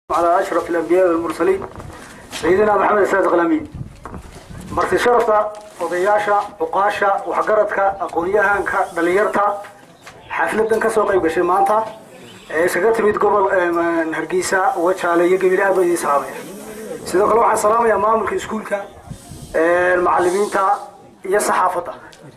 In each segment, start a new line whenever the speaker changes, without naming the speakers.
على أشرف الأنبياء والمرسلين سيدنا محمد الصادق الأمين marti sharafta odayaasha cuqaasha waxgaradka aqoon-yahanka dhalinyarta xafladan kasoo qayb gashay maanta ee isaga timid gobol hargeysa wajaale iyo gabil aad ba idiin salaamaya sidoo kale waxaan salaamayaa maamulka iskuulka macalimiinta iyo saxaafadda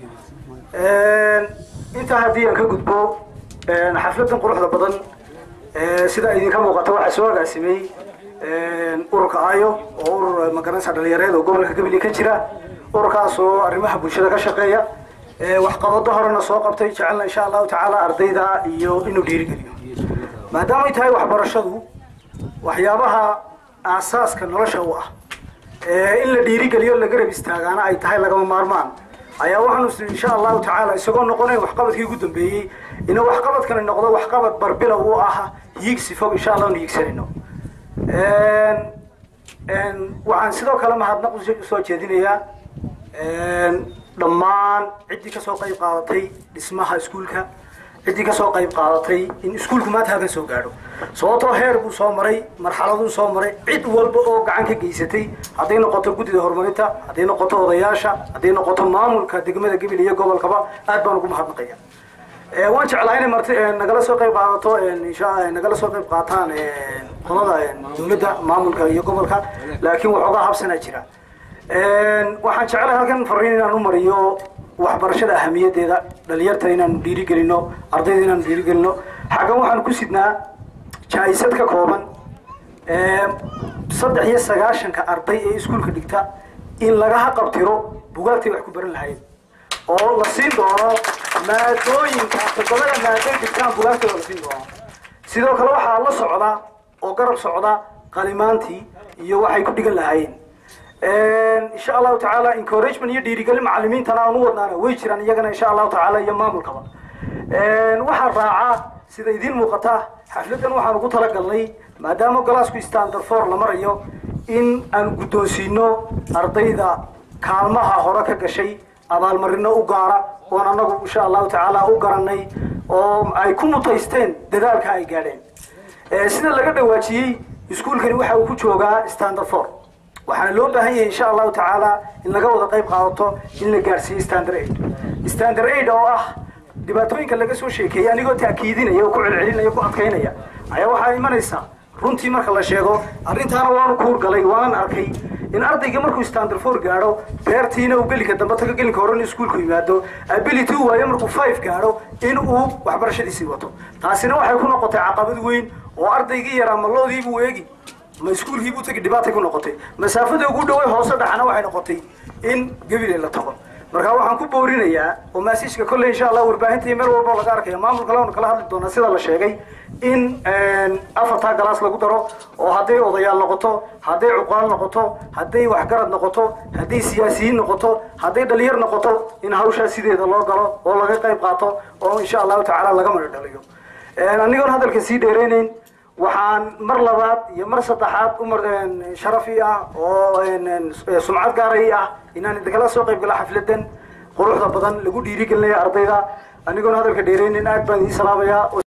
intaa haddii aan ka gudbo xafladan quruxda badan sida idinka muuqata waxaa soo agaasimay ururka ayo oo urur magaranaysa dhalinyareed oo gobolka gabiley ka jira ururkaas oo arrimaha bulshada ka shaqeeya waxqabado horena soo qabtay jecelna insha allahu tacaala ardayda iyo inuu dhiirigeliyo maadaama ay tahay waxbarashadu waxyaabaha aasaaska nolosha u ah in la dhiirigeliyo la garab istaagaana ay tahay lagama maarmaan ayaa waxaanu is insha allahu tacaala isagoo noqonayn waxqabadkii ugu dambeeyey ina waxqabadkani noqdo waxqabad barbilow u ah hiigsi fog insha allah nu hiigsanayno waxaan sidoo kale mahadnaq usoo jeedinayaa dhammaan ciddii kasoo qayb qaadatay dhismaha iskuulka ciddii kasoo qayb qaadatay in iskuulku maanta halkan soo gaadho sababtoo heer buu soo maray marxaladuu soo maray cid walba oo gacan ka geysatay hadday noqoto guddida horumarinta hadday noqoto odayaasha hadday noqoto maamulka degmada gabil iyo gobolkaba aad baan ugu mahadnaqaya waan jeclaa inay marti nagala soo qayb qaadato insha nagala soo qayb qaataan qolada dawladda maamulka iyo gobolka laakiin waxoogaa habsanaa jira waxaan jeclahay halkan fariin inaan u mariyo waxbarashada ahamiyadeeda dhalinyarta inaanu dhiirigelino ardayda inaanu dhiirigelino xaggan waxaanu ku sidnaa jaa-isad ka kooban saddex iyo sagaashanka arday ee iskuulka dhigta in laga haqabtiro bugaagtay wax ku baran lahayd oo la siin doono maadooyinka todobada maadoy dhigtaan bugaagtooda la siin doono sidoo kale waxaa la socda oo garab socda qalimaantii iyo waxay ku dhigan lahaayeen insha allahu tacaala encouragement iyo dhiirigelin macalimiintana aan u wadnaana way jiraan iyagana insha allahu tacaala iyo maamulkaba waxaa raaca sida idiin muuqata xafladan waxaan ugu talagalnay maadaama golaasku standard for la marayo in aan guddoonsiino ardayda kaalmaha hore ka gashay abaalmarino u gaara oon anagu insha allahu tacaala u garanay oo ay ku mutaysteen dadaalka ay gaadheen sida laga dhawaajiyey iskuulkani waxa uu ku joogaa standard for waxaana loo baahan yahay insha allahu tacaala in laga wada qayb qaadato in la gaarsiiyo standard aid standard aid oo ah dhibaatooyinka laga soo sheekeeyay anigoo taakiidinaya oo ku celcelinaya ku adkaynaya ayaa waxaa imanaysaa runtii marka la sheego arrintaana waanu kuurgalay waanan arkay in ardayga markuu standard four gaadho beertiina uu gelinka dambe tago gelinka hore in iskuulku yimaado ability u waayo markuu five gaadho in uu waxbarashadiisii wato taasina waxay ku noqotay caqabad weyn oo ardaygii yaraa maloodiibuu eegi ma iskuulkii buu tagi dhibaatay ku noqotay masaafada ugu dhaway hoose dhaxana waxay noqotay in gabiley la tago markaa waxaan ku boorinayaa oo maasiijka kolley insha allah warbaahinta iyo meel walba laga arkaya maamulka lanu kala hadli doonaa sida la sheegay in afartaa galaas lagu daro oo hadday odayaal noqoto hadday cuqaal noqoto hadday waxgarad noqoto hadday siyaasiyiin noqoto hadday dhalinyar noqoto in hawshaa sideeda loo galo oo laga qayb qaato oo insha allahu tacaala laga madho dhaliyo anigoon hadalka sii dheeraynayn waxaan mar labaad iyo mar saddexaad umar sharafi ah oo sumcad gaaray ah inaan idinkala soo qayb gala xafladan quruxda badan lagu dhiirigelinaya ardayda anigoon hadalka dheeraynin aad baan idiin salaamayaa